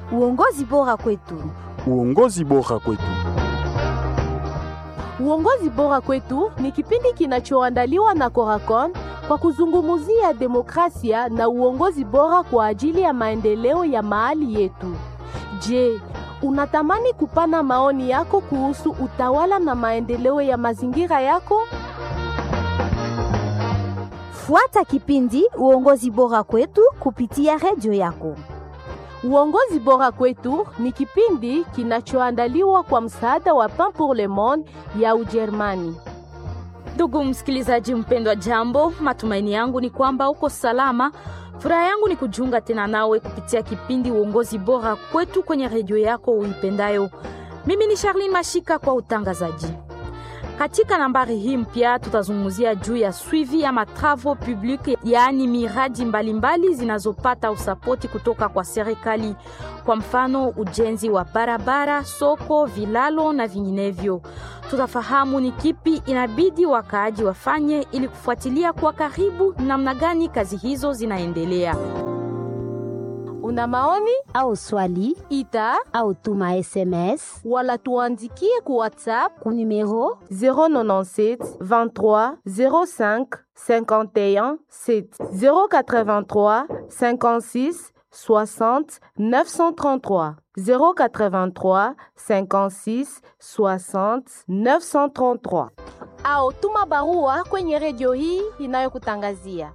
Uongozi bora kwetu. Uongozi bora kwetu. Uongozi bora kwetu ni kipindi kinachoandaliwa na Coracon kwa kuzungumzia demokrasia na uongozi bora kwa ajili ya maendeleo ya mahali yetu. Je, unatamani kupana maoni yako kuhusu utawala na maendeleo ya mazingira yako? Fuata kipindi Uongozi bora kwetu kupitia redio yako. Uongozi bora kwetu ni kipindi kinachoandaliwa kwa msaada wa Pain pour le Monde ya Ujerumani. Ndugu msikilizaji mpendwa, jambo. Matumaini yangu ni kwamba uko salama. Furaha yangu ni kujiunga tena nawe kupitia kipindi uongozi bora kwetu kwenye redio yako uipendayo. Mimi ni Charlene Mashika kwa utangazaji. Katika nambari hii mpya tutazungumzia juu ya suivi ya matravo public, yaani miradi mbalimbali zinazopata usapoti kutoka kwa serikali, kwa mfano ujenzi wa barabara, soko, vilalo na vinginevyo. Tutafahamu ni kipi inabidi wakaaji wafanye ili kufuatilia kwa karibu namna gani kazi hizo zinaendelea. Una maoni Au swali ita au tuma SMS wala tuandikie ku WhatsApp ku numero 097 23 05 51 7 083 56 60 933 083 56 60 933 au tuma barua kwenye redio hii inayokutangazia.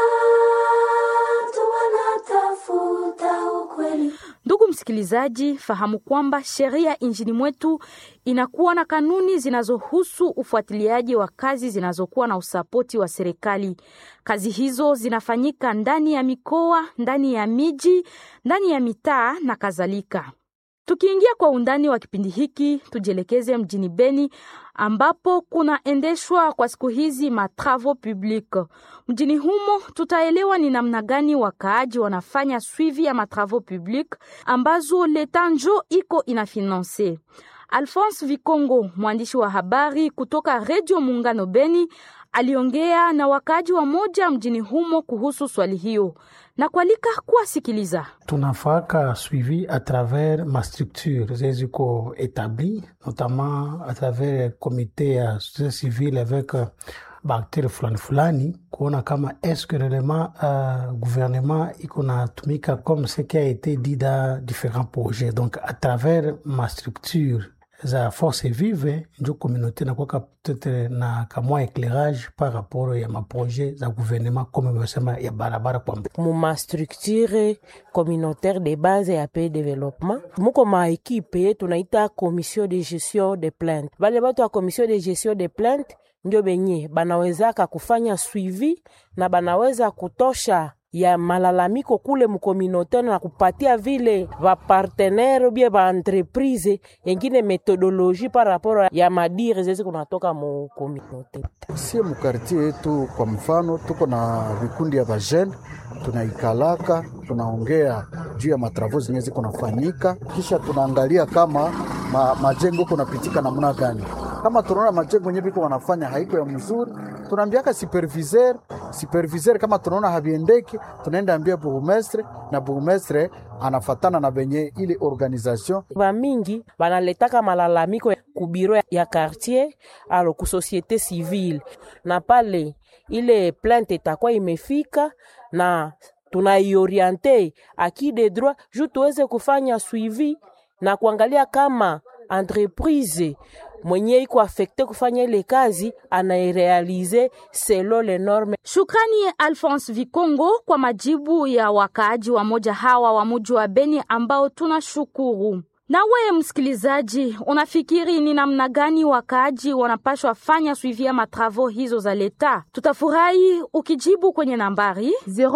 Ndugu msikilizaji, fahamu kwamba sheria nchini mwetu inakuwa na kanuni zinazohusu ufuatiliaji wa kazi zinazokuwa na usapoti wa serikali. Kazi hizo zinafanyika ndani ya mikoa, ndani ya miji, ndani ya mitaa na kadhalika. Tukiingia kwa undani wa kipindi hiki, tujielekeze mjini Beni ambapo kunaendeshwa kwa siku hizi matravo public. Mjini humo tutaelewa ni namna gani wakaaji wanafanya suivi ya matravo public ambazo leta njo iko inafinanse. Alphonse Vikongo, mwandishi wa habari kutoka Redio Muungano Beni, aliongea na wakaaji wa moja mjini humo kuhusu swali hiyo na kualika kuwasikiliza. tunafaka suivi à travers ma structure zeziko établi notamment à travers comité ya société civile avec euh, baakteur fulani fulani kuona kama est-ce que réellement euh, gouvernement iko natumika comme ce qui a été dit dans différents projets donc à travers ma structure za force vive njo communauté nakwaka peut-être na kamwa éclairage par rapport ya maprojet za gouvernement comme mesema ya barabara kwa mbele muma structure communautaire de base ya pe développement muko ma ekipe tunaita commission de gestion de plainte bale batu ya commission de gestion de plainte ndio benye banawezaka kufanya suivi na banaweza kutosha ya malalamiko kule mukominote na kupatia vile vapartenere bie vaentreprise yengine metodologie par rapport ya madire zezi kunatoka mukominote sie mukartie yetu kwa mfano tuko na vikundi ya vajene tunaikalaka tunaongea juu ya matravo zenye ziko nafanyika kisha tunaangalia kama ma, majengo kunapitika namna gani kama tunaona majengo yenye viko wanafanya haiko ya mzuri tunaambiaka superviseur superviseur kama tunaona haviendeki tunaenda ambia burumestre na burumestre anafatana na benye ile organisation bamingi banaletaka malalamiko ku biro ya quartier alo ku société civile na pale ile plainte itakuwa imefika na tunaioriente aki de droit juu tuweze kufanya suivi na kuangalia kama entreprise mwenye iko afekte kufanya ile kazi anairealize selo le norme. Shukrani Alphonse Vikongo kwa majibu ya wakaaji wa moja hawa wa muji wa Beni ambao tunashukuru. Na wewe msikilizaji, unafikiri ni namna gani wakaaji wanapashwa fanya suivi ya matravo hizo za leta? Tutafurahi ukijibu kwenye nambari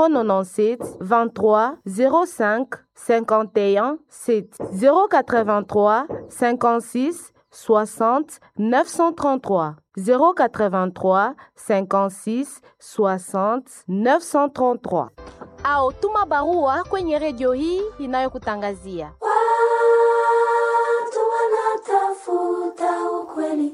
097 23 05 51 7 083 56 60 933 083 56 60 933 au tuma barua kwenye redio hii inayokutangazia Watu wanatafuta ukweli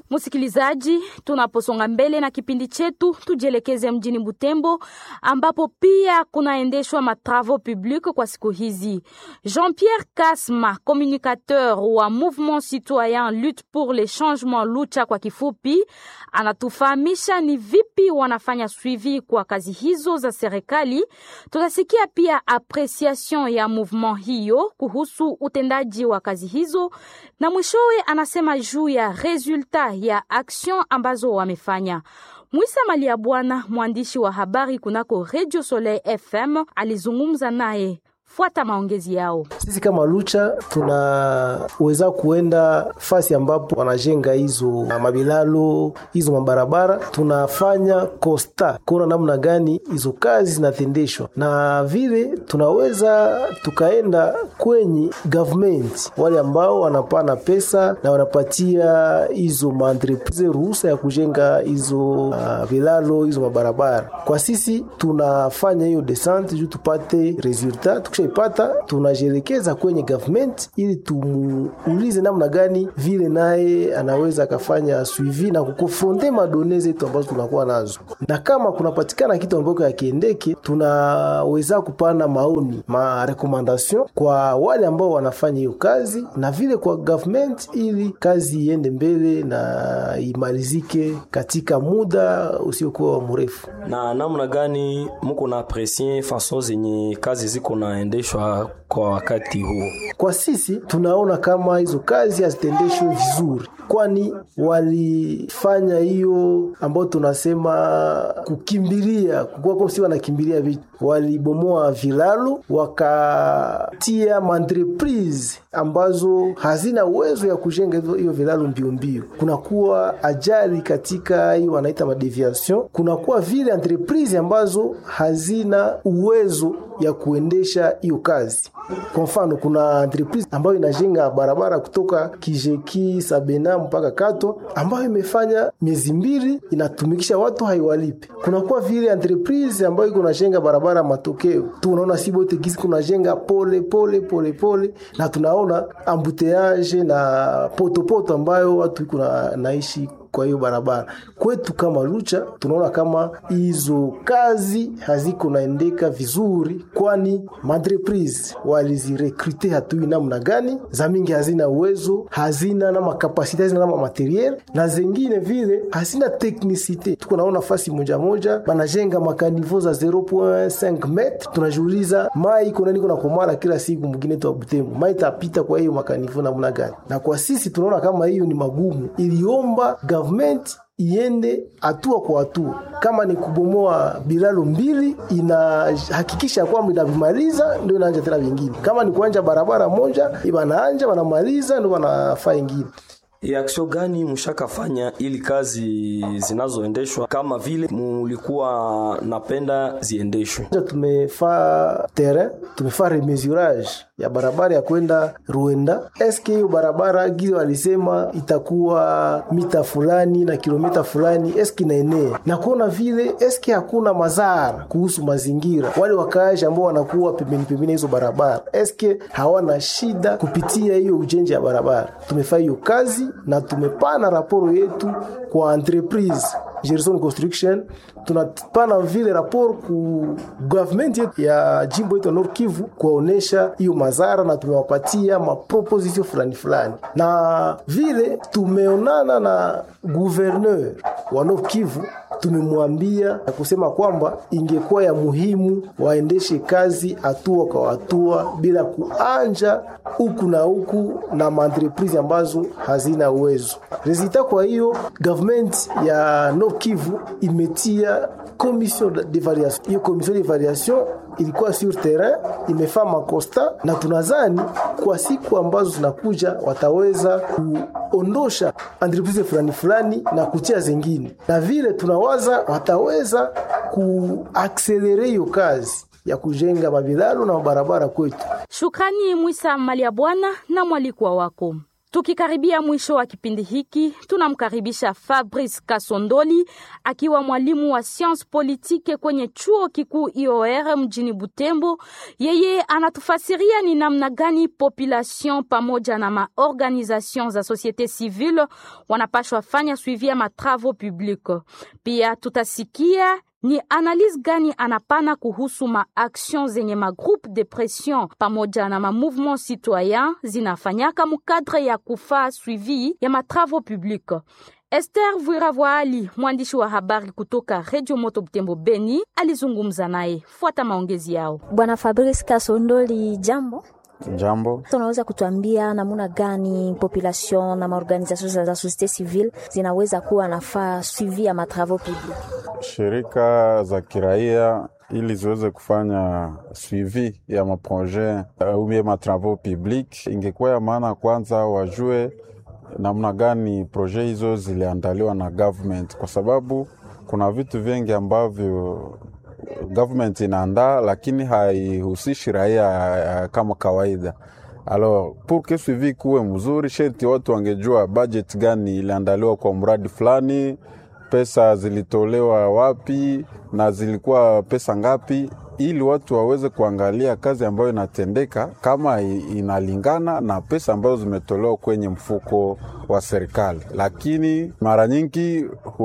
Msikilizaji, tunaposonga mbele na kipindi chetu, tujielekeze mjini Butembo ambapo pia kunaendeshwa matravaux public kwa siku hizi. Jean-Pierre Kasma, communicateur wa Mouvement Citoyen Lutte pour le Changement, Lucha kwa kifupi, anatufahamisha ni vipi wanafanya suivi kwa kazi hizo za serikali. Tutasikia pia apreciation ya mouvement hiyo kuhusu utendaji wa kazi hizo, na mwishowe anasema juu ya resulta ya action ambazo wamefanya. Mwisa Malia Bwana, mwandishi wa habari kunako Radio Soleil FM, alizungumza naye. Fuata maongezi yao. Sisi kama Lucha tunaweza kuenda fasi ambapo wanajenga hizo mabilalo hizo mabarabara, tunafanya kosta kuona namna gani hizo kazi zinatendeshwa, na vile tunaweza tukaenda kwenye government, wale ambao wanapana pesa na wanapatia hizo maentreprise ruhusa ya kujenga hizo uh, vilalo hizo mabarabara. Kwa sisi tunafanya hiyo descente juu tupate resultat ipata tunajielekeza kwenye government ili tumuulize namna gani vile naye anaweza akafanya suivi na kukonfronte madone zetu ambazo tunakuwa nazo, na kama kunapatikana kitu ambacho yakiendeke, tunaweza kupana maoni ma recommendation kwa wale ambao wanafanya hiyo kazi na vile kwa government, ili kazi iende mbele na imalizike katika muda usiokuwa mrefu. Na namna gani muko na aprecie fason zenye kazi ziko naendeshwa kwa wakati huu? Kwa sisi tunaona kama hizo kazi hazitendeshwe vizuri, kwani walifanya hiyo ambayo tunasema kukimbilia, kukuwa si wanakimbilia vitu, walibomoa vilalo wakatia maentreprise ambazo hazina uwezo ya kujenga hiyo vilalo mbio mbio, kunakuwa ajali katika hiyo wanaita madeviation, kunakuwa vile entreprise ambazo hazina uwezo ya kuendesha hiyo kazi. Kwa mfano, kuna entreprise ambayo inajenga barabara kutoka Kijeki Sabena mpaka Kato, ambayo imefanya miezi mbili inatumikisha watu haiwalipe. Kunakuwa vile entreprise ambayo iko najenga barabara matokeo tu, unaona si bote gisi kunajenga pole pole pole pole, na tunaona ambuteage na potopoto ambayo watu iko naishi kwa hiyo barabara kwetu kama Lucha tunaona kama hizo kazi haziko naendeka vizuri, kwani maentreprise walizirekrute hatui namna gani, za mingi hazina uwezo, hazina na makapasite, hazina na materiel, na zengine vile hazina teknisite. Tuko naona fasi moja moja banajenga makanivo za 0.5 metre, tunajiuliza mai iko nani kuna komara kila siku mwingine tu Butembo, mai tapita kwa hiyo makanivo namna gani? Na kwa sisi tunaona kama hiyo ni magumu, iliomba government iende hatua kwa hatua. Kama ni kubomoa bilalo mbili, inahakikisha kwamba inavimaliza, ndio inaanja tena vingine. Kama ni kuanja barabara moja, ibanaanja wanamaliza, ndio wanafaa ingine. Aksio gani mshakafanya ili kazi zinazoendeshwa kama vile mulikuwa napenda ziendeshwe? Tumefaa terrain, tumefaa remesurage ya barabara ya kwenda Ruenda. Eske hiyo barabara gizo walisema itakuwa mita fulani na kilomita fulani, eske inaenea na kuona vile, eske hakuna madhara kuhusu mazingira, wale wakaaji ambao wanakuwa pembeni pembeni hizo barabara, eske hawana shida kupitia hiyo ujenzi ya barabara. Tumefaa hiyo kazi na tumepana raporo yetu kwa entreprise Gerson Construction, tunapana vile raporo ku government yetu ya jimbo yetu ya Nord Kivu kuwaonesha hiyo madhara, na tumewapatia maproposition fulani fulani, na vile tumeonana na gouverneur wa Nord Kivu tumemwambia na kusema kwamba ingekuwa ya muhimu waendeshe kazi hatua kwa hatua bila kuanja huku na huku na maentreprise ambazo hazina uwezo resulta. Kwa hiyo government ya Nord Kivu imetia commission d'evaluation. Hiyo commission d'evaluation ilikuwa sur terrain imefaa makosta, na tunazani kwa siku ambazo zinakuja wataweza kuondosha entreprise fulani fulani na kutia zingine, na vile tunawaza wataweza kuakselere hiyo kazi ya kujenga mabilalo na mabarabara kwetu. Shukrani Mwisa Malia Bwana na mwalikwa wako. Tukikaribia mwisho wa kipindi hiki, tunamkaribisha Fabrice Kasondoli akiwa mwalimu wa science politique kwenye chuo kikuu IOR mjini Butembo. Yeye anatufasiria ni namna gani population pamoja na maorganisation za societe civile wanapashwa fanya suivi ya matravo public. Pia tutasikia ni analyse gani anapana kuhusu maaction zenye magroupe de pression pamoja na mamouvement citoyen zinafanyaka mukadre ya kufaa suivi ya matravo public. Esther Vuiravwaali, mwandishi wa habari kutoka Radio Moto Butembo Beni, alizungumza naye. Fuata maongezi yao. Bwana Fabrice Kasondoli, jambo. Jambo. Unaweza kutuambia namna gani population na maorganisation za societe civile zinaweza kuwa nafaa suivi ya matravaux public? Shirika za kiraia ili ziweze kufanya suivi ya maproje au ya matravaux public, ingekuwa ya maana kwanza wajue namna gani proje hizo ziliandaliwa na government, kwa sababu kuna vitu vingi ambavyo government inaandaa lakini haihusishi raia kama kawaida. Alors pour que suivi kuwe mzuri, sherti watu wangejua budget gani iliandaliwa kwa mradi fulani, pesa zilitolewa wapi na zilikuwa pesa ngapi, ili watu waweze kuangalia kazi ambayo inatendeka kama inalingana na pesa ambazo zimetolewa kwenye mfuko wa serikali. Lakini mara nyingi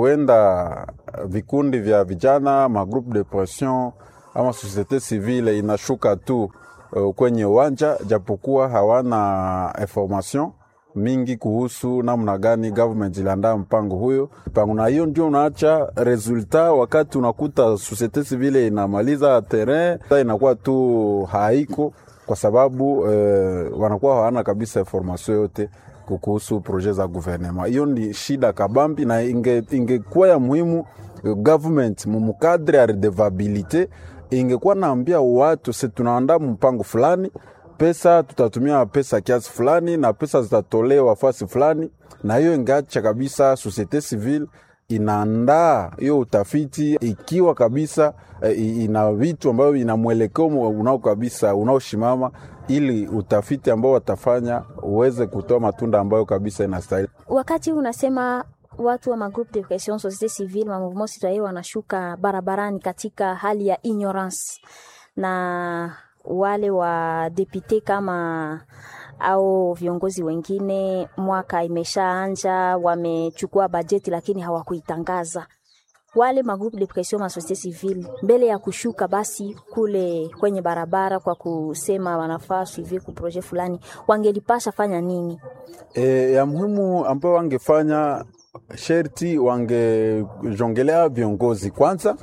huenda vikundi vya vijana, magroupe de pression ama societe civile inashuka tu uh, kwenye uwanja, japokuwa hawana information mingi kuhusu namna gani government iliandaa mpango huyo mpango, na hiyo ndio unaacha resultat. Wakati unakuta societe civile inamaliza terrain, inakuwa tu haiko kwa sababu eh, wanakuwa hawana kabisa information yote kuhusu projet za gouvernement. Hiyo ni shida kabambi, na ingekuwa inge ya muhimu government mumukadre ya redevabilite ingekuwa naambia watu se tunaandaa mpango fulani pesa tutatumia pesa kiasi fulani na pesa zitatolewa fasi fulani, na hiyo ingeacha kabisa societe civile inaandaa hiyo utafiti ikiwa kabisa ina vitu ambavyo ina mwelekeo unao kabisa unaoshimama, ili utafiti ambao watafanya uweze kutoa matunda ambayo kabisa inastahili. Wakati unasema watu wa magroupe de pression societe civile ma mouvement citoyen wanashuka barabarani katika hali ya ignorance na wale wa depute kama au viongozi wengine, mwaka imeshaanja, wamechukua bajeti lakini hawakuitangaza. Wale magroupe de pression ma societe civile mbele ya kushuka basi kule kwenye barabara kwa kusema wanafaa suivi ku projet fulani, wangelipasha fanya nini? E, ya muhimu ambayo wangefanya sherti wangejongelea viongozi kwanza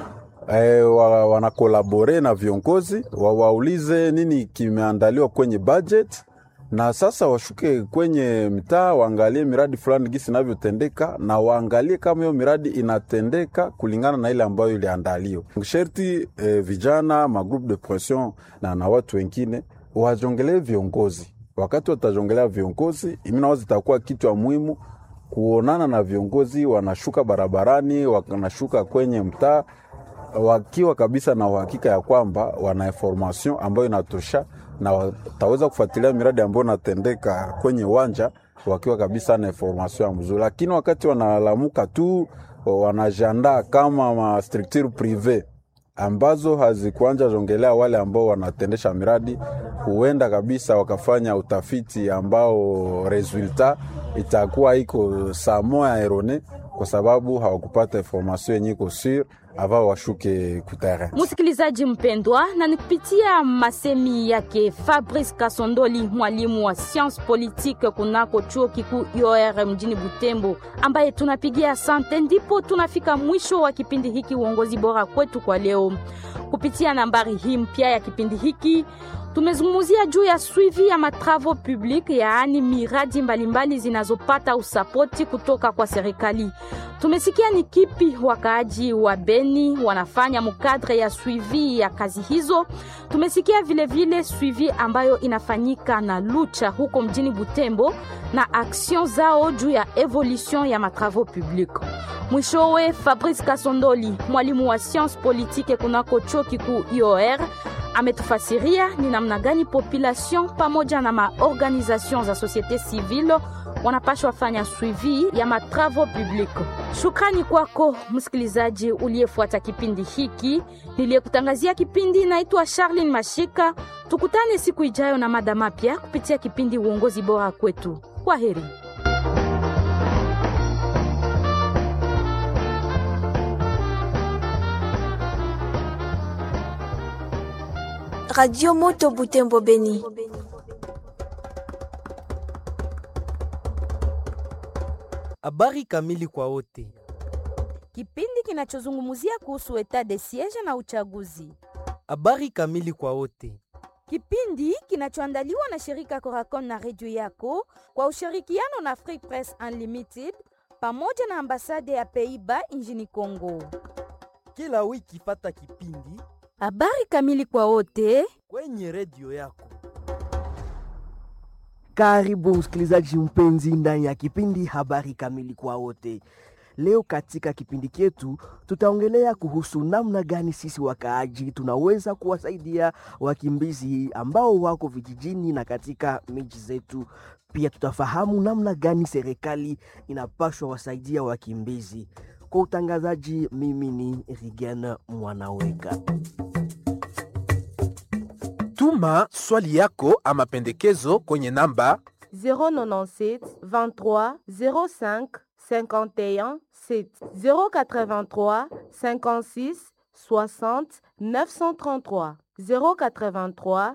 E, wa, wanakolabore na viongozi wawaulize nini kimeandaliwa kwenye budget, na sasa washuke kwenye mitaa waangalie miradi fulani gisi inavyotendeka, na waangalie kama hiyo miradi inatendeka kulingana na ile ambayo iliandaliwa. Sherti e, vijana magroupe de pression na, na watu wengine wajongelee viongozi. Wakati watajongelea viongozi, iminawazi itakuwa kitu ya muhimu kuonana na viongozi, wanashuka barabarani, wanashuka kwenye mtaa wakiwa kabisa na uhakika ya kwamba wana information ambayo inatosha na wataweza kufuatilia miradi ambayo inatendeka kwenye uwanja wakiwa kabisa na information ya mzuri. Lakini wakati wanalamuka tu wanajiandaa kama ma structure prive ambazo hazikuanja jongelea wale ambao wanatendesha miradi, huenda kabisa wakafanya utafiti ambao resultat itakuwa iko saa moya erone, kwa sababu hawakupata information yenye iko sur ava washuke kutara. Msikilizaji mpendwa, na nikupitia masemi yake Fabrice Kasondoli, mwalimu wa science politique kunako chuo kikuu IOR mjini Butembo, ambaye tunapigia asante, ndipo tunafika mwisho wa kipindi hiki uongozi bora kwetu kwa leo. Kupitia nambari hii mpya ya kipindi hiki tumezungumzia juu ya suivi ya matravo public, yaani miradi mbalimbali zinazopata usapoti kutoka kwa serikali. Tumesikia ni kipi wakaaji wa Beni wanafanya mukadre ya suivi ya kazi hizo. Tumesikia vilevile vile suivi ambayo inafanyika na Lucha huko mjini Butembo na action zao juu ya evolution ya matravo public. Mwishowe, Fabrice Kasondoli, mwalimu wa science politique kunako chuo kikuu IOR ametufasiria ni namna gani population pamoja na maorganisation za societe civile wanapashwa fanya suivi ya matravo public. Shukrani kwako msikilizaji uliyefuata kipindi hiki. Niliyekutangazia kipindi naitwa Charlene Mashika. Tukutane siku ijayo na mada mapya kupitia kipindi uongozi bora kwetu. Kwa heri. Radio Moto Butembo Beni. Habari kamili kwa wote. Kipindi kinachozungumzia kuhusu etat de siege na uchaguzi. Habari kamili kwa wote. Kipindi kinachoandaliwa na shirika Coracon na redio yako kwa ushirikiano na Free Press Unlimited pamoja na ambasade ya Pays-Bas nchini Kongo. Kila wiki fata kipindi Habari kamili kwa wote kwenye redio yako. Karibu msikilizaji mpenzi ndani ya kipindi habari kamili kwa wote. Leo katika kipindi chetu tutaongelea kuhusu namna gani sisi wakaaji tunaweza kuwasaidia wakimbizi ambao wako vijijini na katika miji zetu. Pia tutafahamu namna gani serikali inapashwa wasaidia wakimbizi. Kwa utangazaji, mimi ni Rigen Mwanaweka. Tuma swali yako ama pendekezo kwenye namba 097 23 05 51 7 083 56 60 933 083